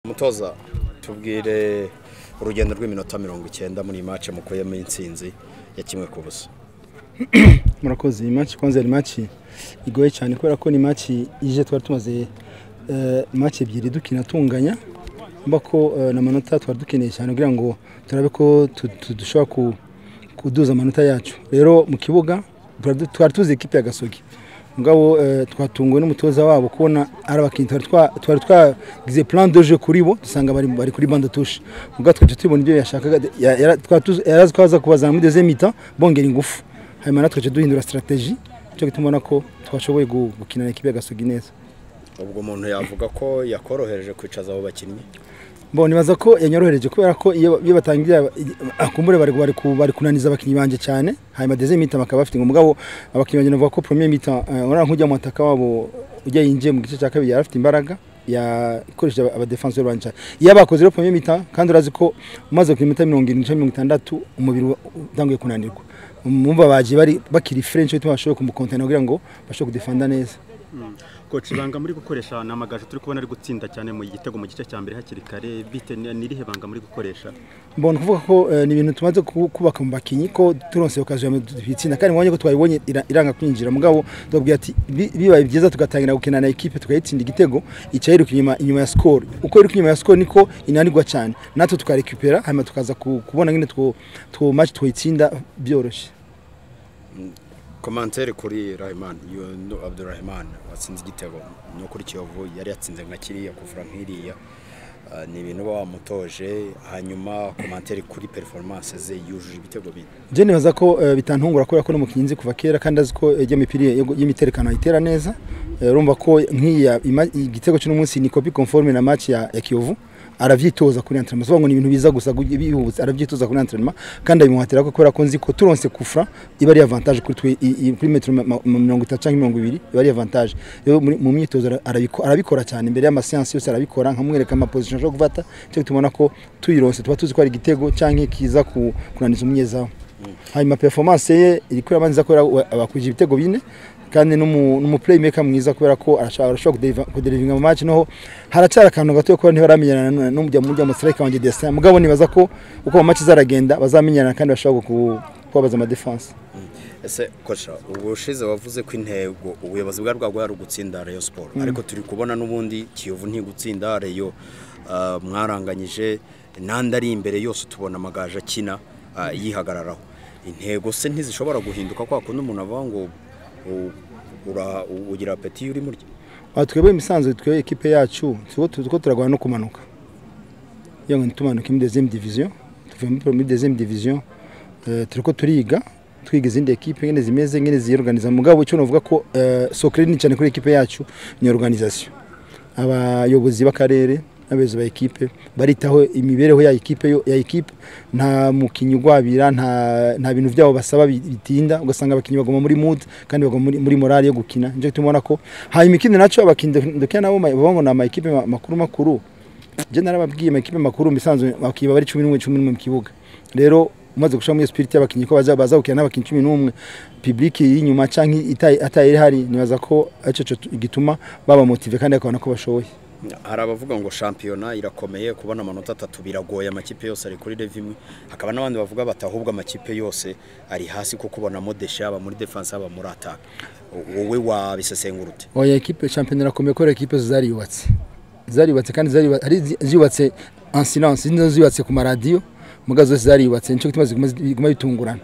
mutoza tubwire urugendo rw'iminota mirongo icyenda muri iyi mace mukuyemo intsinzi ya kimwe ku busa murakoze iyi maci kwanza ni maci igoye cyane kubera ko ni maci ije twari tumaze eh, maci ebyiri dukina tunganya mba ko eh, na manota twari dukeneye cyane kugira ngo turabe ko tu- tu- dushobora ku- kuduza amanota yacu rero mu kibuga twari- twari tuzi ikipe ya gasogi mugabo eh, twatunguwe n'umutoza wabo kubona ari abakinnyi twari twa- twari twagize plan de jeu kuri bo dusanga bari bari kuri bande touche mugabo twaje tubona ibyo yashakaga ya- yara- twari tuzi- yarazi ko aza kubazana muri deuxième mi-temps bongera ingufu hanyuma natwe twaje duhindura strategie cyo gituma ubona ko twashoboye gu- gukina na ekipe ya gasogi neza ubwo umuntu yavuga ko yakorohereje kwicaza abo bakinnyi mbona nibaza ko yanyorohereje kubera ko iyo iyo batangira akumbure bari bari ku- bari kunaniza abakinnyi banje cyane hanyuma deuxième mi-temps bakaba bafite umugabo abakinnyi banjye navuga ko premier mi-temps eh, urabona nk'ujya mu mataka wabo ujya yinjiye mu gice cya kabiri yari afite imbaraga yakoresheje aba- abadefenseur banje cyane iyo bakoze rero premier mi-temps kandi urazi ko umaze ku minota mirongo irindwi cyangwa mirongo itandatu umubiri wa- utanguye kunanirwa mumva bagiye bari bakiri french bituma bashoboye kumukontana kugira ngo bashobore kudefanda neza koci ibanga muri gukoresha ni amagaju turi kubona ari gutsinda cyane mu gitego mu gice cya mbere hakiri kare bite ni- ni irihe banga muri gukoresha mbona kuvuga ko eh, ni ibintu tumaze ku- kubaka mu bakinnyi ko turonse okaziyo itsinda kandi mubonye ko twayibonye ira- iranga kwinjira mugabo tubabwira ati "Bi- bibaye byiza tugatangira gukina na ekipe tukayitsinda igitego ica yiruka inyuma inyuma ya sikoro uko yiruka inyuma ya sikoro niko inanirwa cyane natwe tukarekupera hanyuma tukaza ku- kubona nyine two two match twayitsinda byoroshye komantere kuri rahiman yundu abdurrahiman watsinze igitego no kuri kiyovu yari yatsinze nka kiriya kuvura nk'iriya Ah, ni ibintu uba wamutoje hanyuma komantere kuri performance ze yujuje ibitego bine je nibaza ko eh, bitantungura kubera ko n'umukinnyi nzi kuva kera kandi azi ko ijya mipira y'imiterekano ayitera neza Eh, urumva ko nk'iya ima- igitego cy'uno munsi ni kopi conforme na match ya, ya Kiyovu aravyitoza kuri entraînement sobango ni ibintu biza gusa gu- bihubutse aravyitoza kuri entraînement kandi abimuhatira ko kubera ko nzi ko turonse kufra iba ari avantage kuri twe i- i- kuri metero ma- ma- mirongo itatu cyangwa mirongo ibiri iba ari avantage rero muri- mu myitozo ara- arabiko- arabikora cyane imbere y'amaseansi yose arabikora nkamwereka amaposition ashobora gufata cyo tumubona ko tuyironse tuba tuzi ko ari igitego cyangwa kiza ku- kunaniza umunyezamu hanyuma performance ye iri kubera nziza kubera wa- abakurije ibitego bine kandi n'umu- n'umu playmaker mwiza kubera ko arashobora arashobora kudeliva- kudelivinga mu match noho haracyari akantu gato kuba ntibaramenyana nu- n'umujya mujya mu strike wanjye Destin mugabo nibaza ko uko mu match zaragenda bazamenyana kandi bashobora ku- kubabaza ama defense ese koca ubushize wavuze ko intego ubuyobozi bwa rwagwa ari ugutsinda reyo siporo ariko turi kubona n'ubundi kiyovu ntigutsinda reyo ah, mwaranganyije n'andi ari imbere yose tubona amagaju akina ah, yihagararaho intego se ntizishobora guhinduka kwa kundi umuntu avuga ngo u- ura- u- ugira apeti iyo uri murya aha twebwe imisanzu twebwe ekipe yacu turiko tu- turiko turagwana no kumanuka iyo ngo tumanuka muri deuxième division tuvuye muri- muri deuxième division eh, turiko turiga twiga izindi ekipe ngene zimeze ngene ziyorganiza mugabo icyo novuga ko eh, soccer ni cyane kuri ekipe yacu ni organisation abayobozi b'akarere n'abayobozi ba ekipe baritaho imibereho ya ekipe yo- ya ekipe nta mukinnyi ugwabira nta nta bintu byabo basaba bi- bitinda ugasanga abakinnyi baguma muri mood kandi baguma muri, muri morale yo gukina nje tumubona ko hanyuma ikindi nacyo abakinnyi duk- dukina nabo ma- baba ngo ni ama ekipe ma- makuru makuru je narababwiye ama ekipe makuru misanzwe bakiba bari 11 11 mu kibuga rero umaze gushaka muri spirit y'abakinnyi ko baza baza gukina n'abakinnyi 11 public y'inyuma canke itayi atayi hari nibaza ko ico cyo gituma baba motive kandi akabona ko bashoboye hari abavuga ngo shampiyona irakomeye kubona amanota atatu biragoye amakipe yose ari kuri leve imwe hakaba n'abandi bavuga bati ahubwo amakipe yose ari hasi kuko ubonamo deshe yaba muri defense yaba muri ataka wowe wabisesengura ute oya ekipe shampiyona irakomeye kubera ekipe zariyubatse zariyubatse kandi zaryuba- ari zi- ziyubatse en silence izindi nazo ziyubatse ku maradiyo muga zose zariyubatse nico gituma ziguma ziguma bitungurana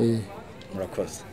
Eh, murakoze